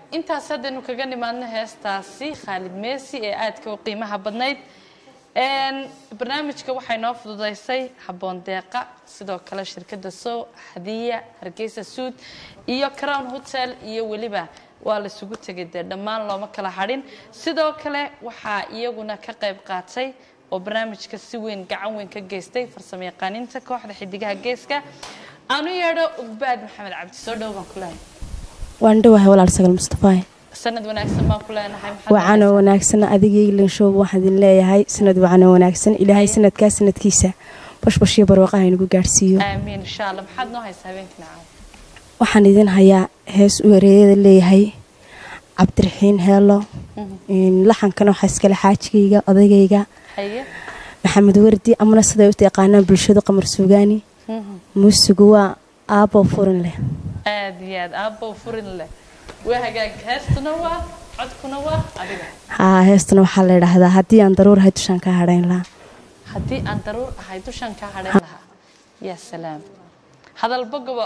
intaas haddaynu kaga nimaadno heestaasi khaalid meesi ee aadka u qiimaha badnayd barnaamijka waxay noo fududaysay habboon deeqa sidoo kale shirkadda sow hadiya hargeysa suud iyo crown hotel iyo weliba waa la isugu tegay dee dhammaan looma kala hadhin sidoo kale waxaa iyaguna ka qayb qaatay oo barnaamijka si weyn gacan weyn ka geystay farsamo yaqaaninta kooxda xidigaha geeska aanu yeedho ugbaad maxamed cabdi soo dhow baan ku lehay waan dhowahay walaal sagal mustafaay sanad wanaagsan baan ku leenahay wacanoo wanaagsan adigii linshow waxaan idin leeyahay sanad wacanoo wanaagsan ilaahay sanadkaa sanadkiisa bashbash iyo barwaaqaha inagu gaadhsiiyo aamiin insha allah maxaad noo haysaa habeenkii nacaaw waxaan idin hayaa hees u ereeyada leeyahay cabdiraxiin heelo laxankana waxaa iskale xaajigayga odaygayga haye maxamed wardi amana siday u taqaanaan bulshadu qamar suugaani muusigu waa aabbo furin leh aad iyo aad aabbow furin leh waa hagaag heestuna waa codkuna waa adiga haa heestana waxaa la idhaahdaa haddii aan daruur ahay dushaan kaa hadhayn lahaa haddii aan daruur ahay dushan kaa hadhayn lahaa yaa salaam hadal bogobo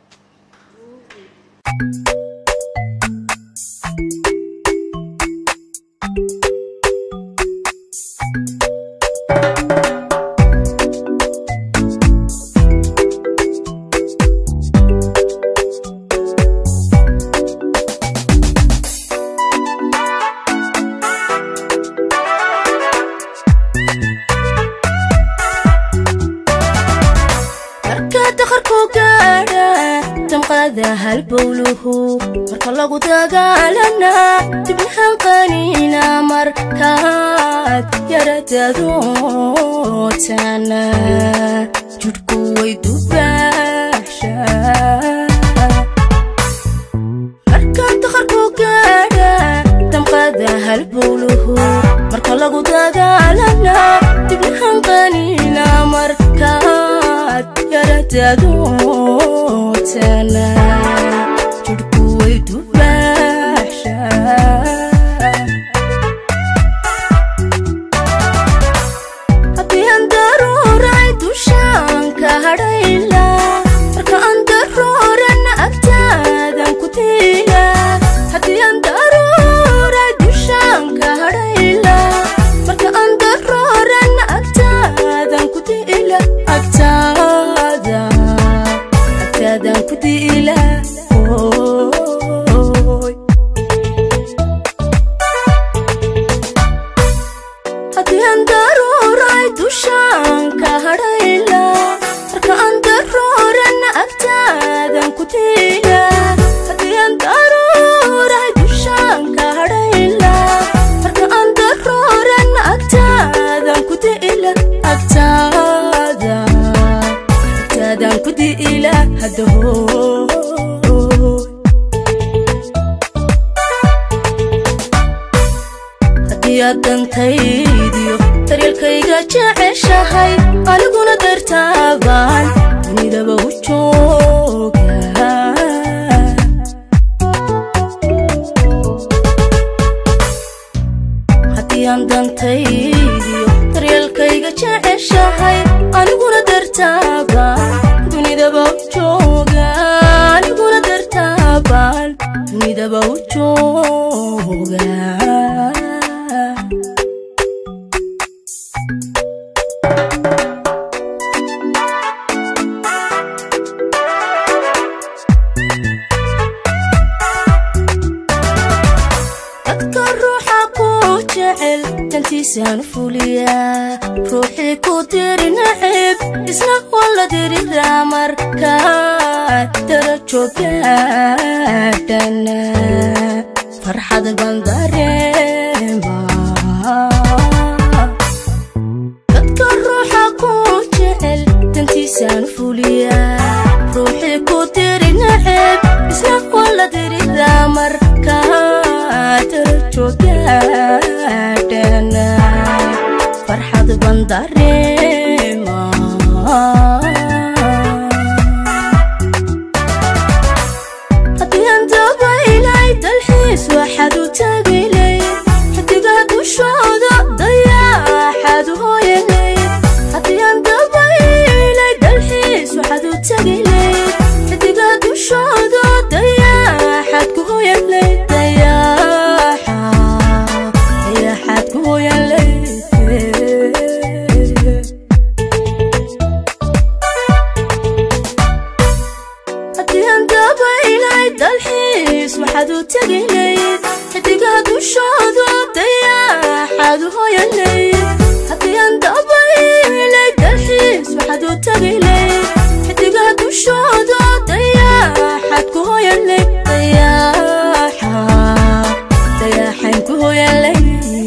marka dakharku gaadha damqada halbowluhu marka lagu dagaalana dibnahan qaniina markaad yaradadootana judhku way dubaasha marka dakharku gaadha damqada halbowluhu marka lagu dagaalana dibnahan qaniina markaad yaradadootana judhku way dubaasha haddii aan daruuray dushaan ka hadhayla marka aan daruurana agtaadan ku tiila haddii aan daruuray dushaan ka hadhayla marka aan daruurana agtaadan ku tiila agtaada agtaadan ku tiila Ooy. haddii aan daruuray dushaan ka hadhayla marka aan daruurana agtaadan ku tiila haddii aan daruuray dushaan ka hadhayla marka aan daruurana agtaadan ku tiila agtaada agtaadan ku tiila hadda hooy haddii aad dantaydiyo daryeelkayga jeceshahay aniguna dartaabaan dunidaba u jooga haddii aan dantaydiyo daryeelkayga jeceshahay aniguna dartaabaan dunidaba u jooga aniguna dartaabaan dunidaba u jooga dadka ruuxa ku jecel dantiisaan u fuliyaa ruuxii ku diri nacib isna walla diridaa markaa darajo gaadhana farxad baan dareemaa dadka ruuxa ku jecel dantiisaan u fuliyaa ruuxii ku diri nacib isna walla diridaa markaa darajo gaadhana farxad baan dareemaa haddii aan dabaylay dalxiis waxaad u tagilay xidigaha dushooda dayaaxaad u hooyanay haddii aan dabaylay dalxiis waxaad u tagilay xidigaha dushooda dayaaxaad waxaad u tegilayd xidigaha dushooda dayaxaad u hoyalayd haddii aan dabaylay dalxiis waxaad u tegilayd xidigaha dushooda dayaxaad ku hoyalayd dayaxa dayaxaan ku hoyalayd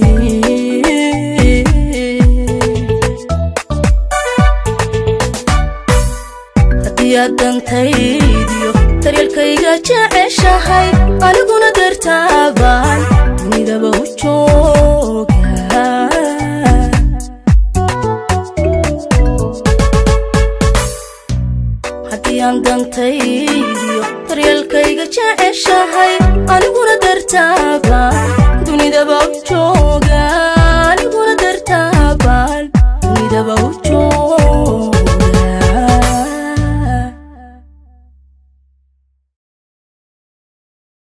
haddii aad dantaydiyo daryeelkayga jeceshahay aniguna dartaabaan dunidaba u jooga haddii aan dantaydiyo daryeelkayga jeceshahay aniguna dartaabaan dunidaba u jooga